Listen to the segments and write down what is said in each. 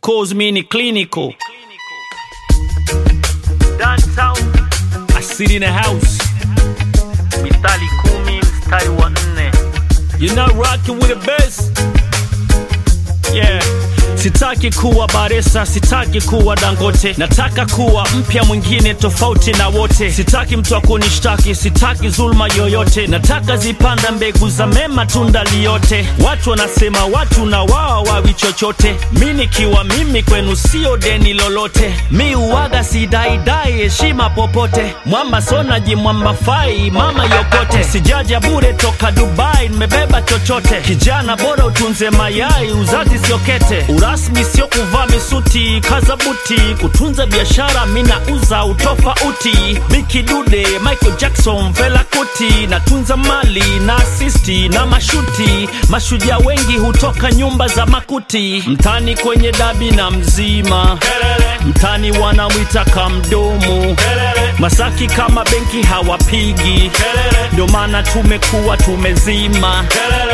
course mi ni clinical Downtown I sit in a house mistari kumi mstari wa nne You're not rocking with the best. Yeah. Sitaki kuwa Baresa, sitaki kuwa Dangote, nataka kuwa mpya mwingine tofauti na wote. Sitaki mtu akunishtaki, sitaki zulma yoyote, nataka zipanda mbegu za mema, tunda liyote. Watu wanasema watu na wao wawi chochote, mi nikiwa mimi kwenu sio deni lolote. Mi uwaga sidaidai heshima popote, mwamba sonaji mwamba fai mama yokote, sijaja bure toka Dubai, nimebeba chochote. Kijana bora utunze mayai, uzazi sio kete, urasmi sio kuvaa misuti, kaza buti, kutunza biashara mina uza utofauti. Biki Dude, Michael Jackson, Fela Kuti, natunza mali na asisti na mashuti. Mashujaa wengi hutoka nyumba za makuti, mtani kwenye dabi na mzima, mtani wanamwita kamdomo, Masaki kama benki hawapigi, ndio maana tumekuwa tumezima.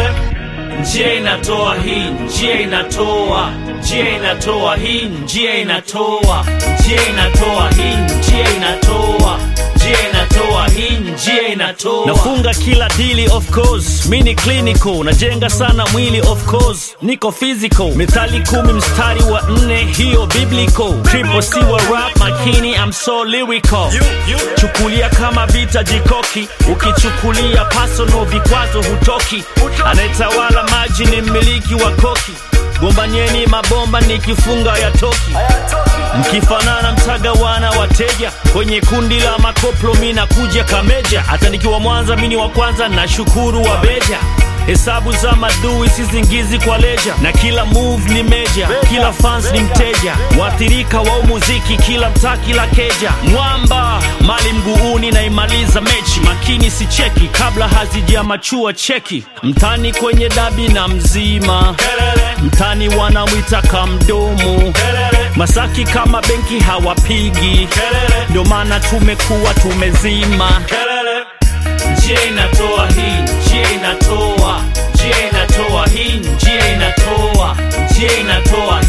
Njia inatoa hii, njia inatoa, njia inatoa hii, njia inatoa, njia inatoa hii, njia inatoa, njia inatoa hii, njia inatoa. Nafunga kila dili of course, mi ni clinical, najenga sana mwili of course, niko physical. Methali kumi mstari wa nne, hiyo biblical. Triple C wa rap makini, I'm so lyrical. Chukulia kama vita jikoki, ukichukulia personal vikwazo hutoki. Anayetawala maji ni mmiliki wa koki, gombanyeni mabomba nikifunga ya toki. Mkifanana mtagawana wateja kwenye kundi la makoplo, mi nakuja kameja. Hata nikiwa Mwanza mini wa kwanza, na shukuru wa beja Hesabu za madui sizingizi kwa leja, na kila move ni meja, kila fans ni mteja, waathirika wa muziki, kila mtaa, kila keja. Mwamba mali mguuni, naimaliza mechi makini, si cheki kabla hazijamachua cheki. Mtani kwenye dabi na mzima, mtani wanamwita kamdomo, Masaki kama benki hawapigi, ndio maana tumekuwa tumezima. Njia inatoa hii, njia inatoa, njia inatoa hii, njia inatoa, njia inatoa